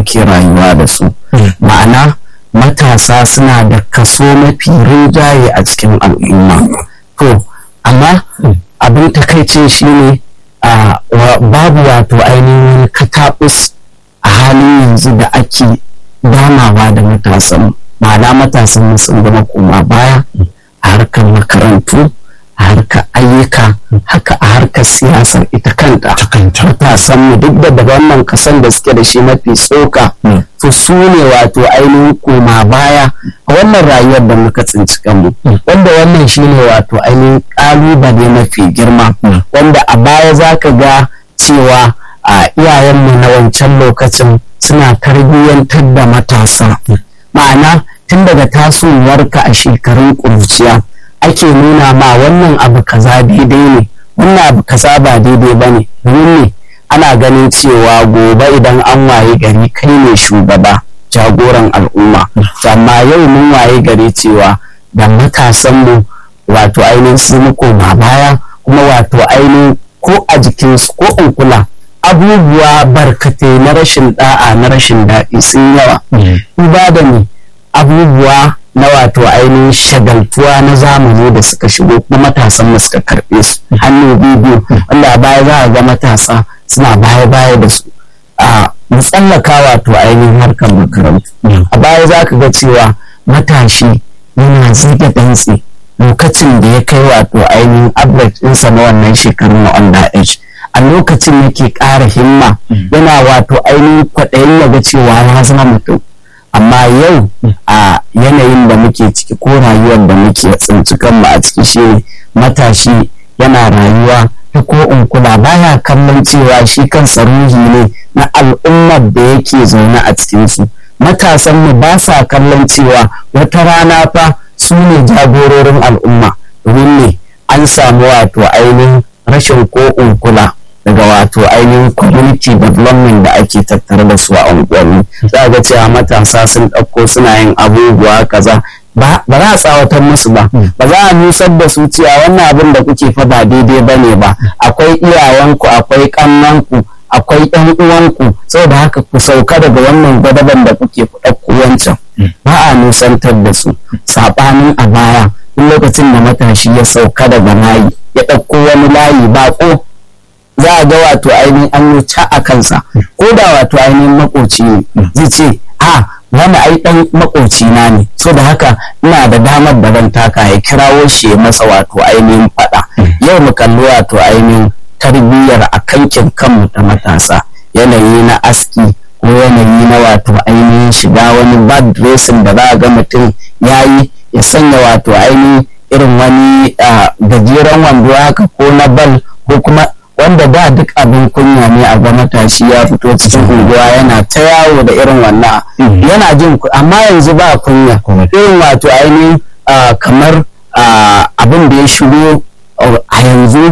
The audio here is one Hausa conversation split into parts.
muke rayuwa da su ma'ana matasa suna da kaso mafi rinjaye a cikin al'umma to amma abin takaicin shine a babu wato ainihin kataɓus a halin yanzu da ake damawa da matasan ma'ana matasan sun zama koma baya a harkar makarantu a harkar ayyuka haka a harkar siyasar ita kanta matasan mu duk da wannan kasan da suke da shi mafi tsoka to su ne wato ainihin koma baya a wannan rayuwar da muka tsinci kanmu wanda wannan shine wato ainihin kalubale mafi girma wanda a baya za ka ga cewa a iyayenmu na wancan lokacin suna tarbiyyantar da matasa ma'ana tun daga tasowarka a shekarun ƙuruciya ake nuna ma wannan abu kaza daidai ne wannan abu kaza ba daidai ba ne domin ne ana ganin cewa gobe idan an waye gari kai ne shugaba jagoran al'umma amma yau mun waye gari cewa da matasanmu wato ainihin su koma baya kuma wato ainihin ko a jikinsu ko in kula abubuwa barkatai na rashin da'a na rashin daɗi sun yawa ba da ne abubuwa na wato ainihin shagaltuwa na zamani da suka shigo kuma matasan da suka karɓe su hannu biyu wanda a baya za a ga matasa suna baya baya da su a tsallaka wato ainihin harkar makarantu a baya za ka ga cewa matashi yana ziga dantse lokacin da ya kai wato ainihin average ɗinsa na wannan shekarun na under age a lokacin yake ƙara himma yana wato ainihin kwaɗayin ya ga cewa ya zama mutum amma yau a yanayin da muke ciki ko rayuwar da muke tsinci kanmu a ciki shi matashi yana rayuwa ta ko in kula baya kallon cewa shi kansa ruhi ne na al'ummar da yake zaune a cikinsu matasanmu ba sa kallon cewa wata rana fa su ne jagororin al'umma domin ne an samu wato ainihin rashin ko in kula daga wato ainihin community development da ake tattare da su a unguwanni za ga cewa matasa sun ɗauko suna yin abubuwa kaza ba za a tsawatar musu ba ba za a nusar da su cewa wannan abin da kuke fa ba daidai ba ne ba akwai iyayenku akwai ƙannanku akwai ƴan uwanku saboda haka ku sauka daga wannan gwadaban da kuke ku ɗauko wancan ba a nusantar da su saɓanin a baya duk lokacin da matashi ya sauka daga layi ya ɗauko wani layi baƙo za a ga wato ainihin an yi ca a kansa ko da wato ainihin makoci ne zai ce a wani ai dan makoci na ne so da haka ina da damar da zan taka ya kirawo shi ya masa wato ainihin fada yau mu kalli wato ainihin tarbiyyar a kankin kanmu ta matasa yanayi na aski ko yanayi na wato ainihin shiga wani bad dressing da za a ga mutum ya yi ya sanya wato ainihin irin wani gajeren wando haka ko na bal ko kuma wanda da duk abin kunya ne a ga matashi ya fito cikin unguwa yana ta yawo da irin wannan yana jin amma yanzu ba kunya irin wato ainihin kamar abin da ya shigo a yanzu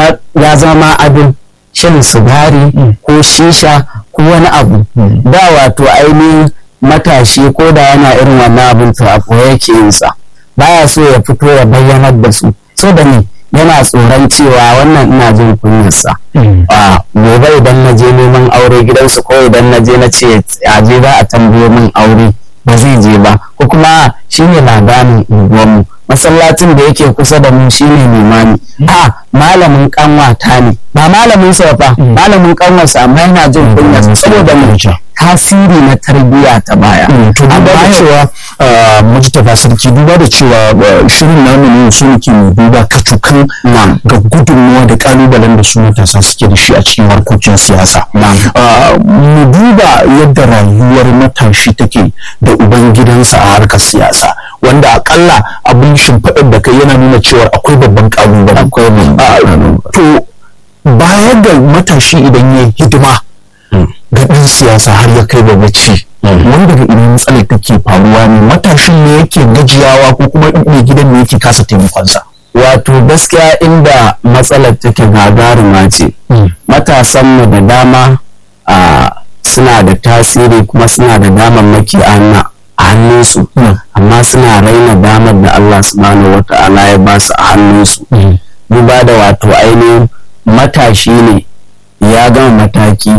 ya zama abin shan sigari ko shisha ko wani abu da wato ainihin matashi ko da yana irin wannan abin to a yake yinsa baya so ya fito ya bayyanar da su so da ne yana tsoron cewa wannan ina jin kunyarsa a gobe idan na je neman aure gidansu ko idan na je na ce a je za a tambayo min aure ba zai je ba ko kuma shine labarin unguwarmu masallacin da yake kusa da mu shine limami a malamin kanwata ne ba malamin sa fa malamin kanwarsa amma yana jin kunyarsa saboda mu tasiri na tarbiyya ta baya. To duba da cewa Mujtaba Sarki duba da cewa shirin namu ne su muke duba kacukan ga gudunmuwa da kalubalen da su matasa suke da shi a cikin harkokin siyasa. Mu duba yadda rayuwar matashi take da ubangidansa a harkar siyasa wanda akalla abin shimfiɗar da kai yana nuna cewa akwai babban kalubale. To baya ga matashi idan ya hidima ga ɗan siyasa har ya kai ga ci wanda ga idan matsalar take faruwa ne matashin ne yake gajiyawa ko kuma mai gidan ne yake kasa taimakonsa wato gaskiya inda matsalar take gagaruma ce matasanmu da dama suna da tasiri kuma suna da damammaki a hannunsu amma suna raina damar da Allah subhanahu wa ta'ala ya ba su a hannunsu duba da wato ainihin matashi ne ya gama mataki